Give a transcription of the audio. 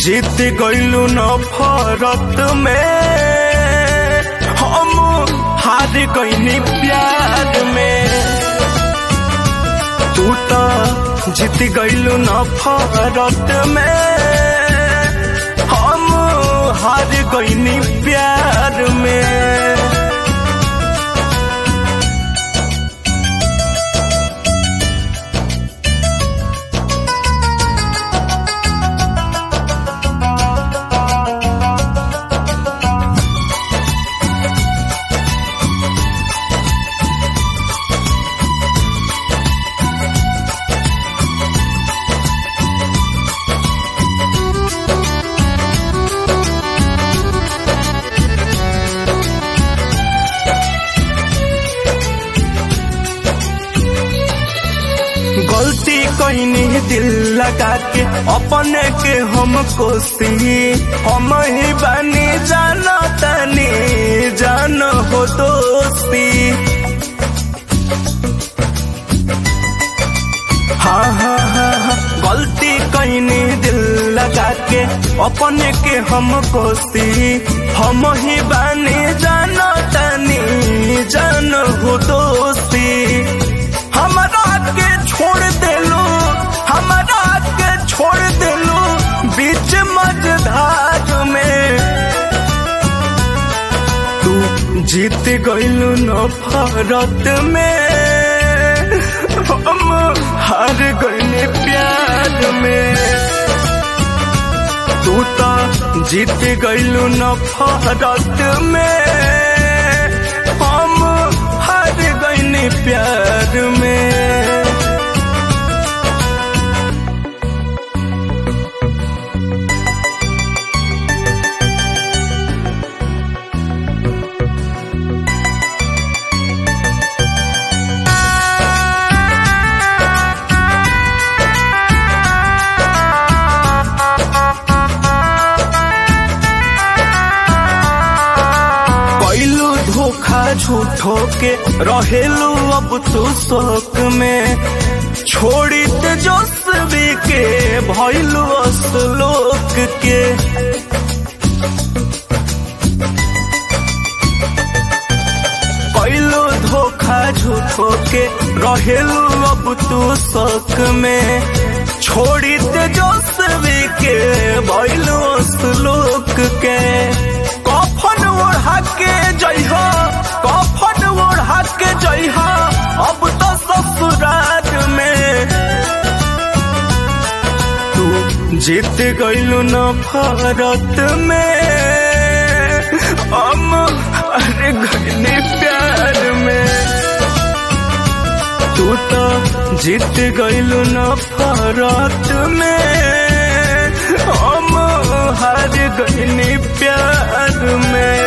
जीत गईलू नफरत में हम हार गईनी प्यार में तू तो जीत गईलू नफरत में हम हार गईनी प्यार में गलती कईनी दिल लगा के अपने के हम कोसी हम ही बनी जानो तनी जान हो दोस्ती हाँ हाँ हाँ हाँ गलती कईनी दिल लगा के अपने के हम कोसी हम ही बनी जानो तनी जान हो दोस्ती हमरा के छोड़ देलू हमरा के छोड़ देलू बीच मझधार में तू जीत गईलू नफरत में हम हार गईले प्यार में तू तो जीत गईलू नफरत में हम हार गईले प्यार में कैलू धोखा झूठो के रहेलू अब तू शोक में छोड़ी तेजस्वी के भैलू असलोक के कैलू धोखा झूठो के रहेलू अब तू शोक में छोड़ी तेजस्वी के भैलू असलोक के कफन ओढ़ा के जइहा कफन ओढ़ा के जइहा अब तो ससुराल में तू जीत गईलू नफरत में हम अरे गईली प्यार में तू तो जीत गईलू नफरत में हम हार गईली प्यार में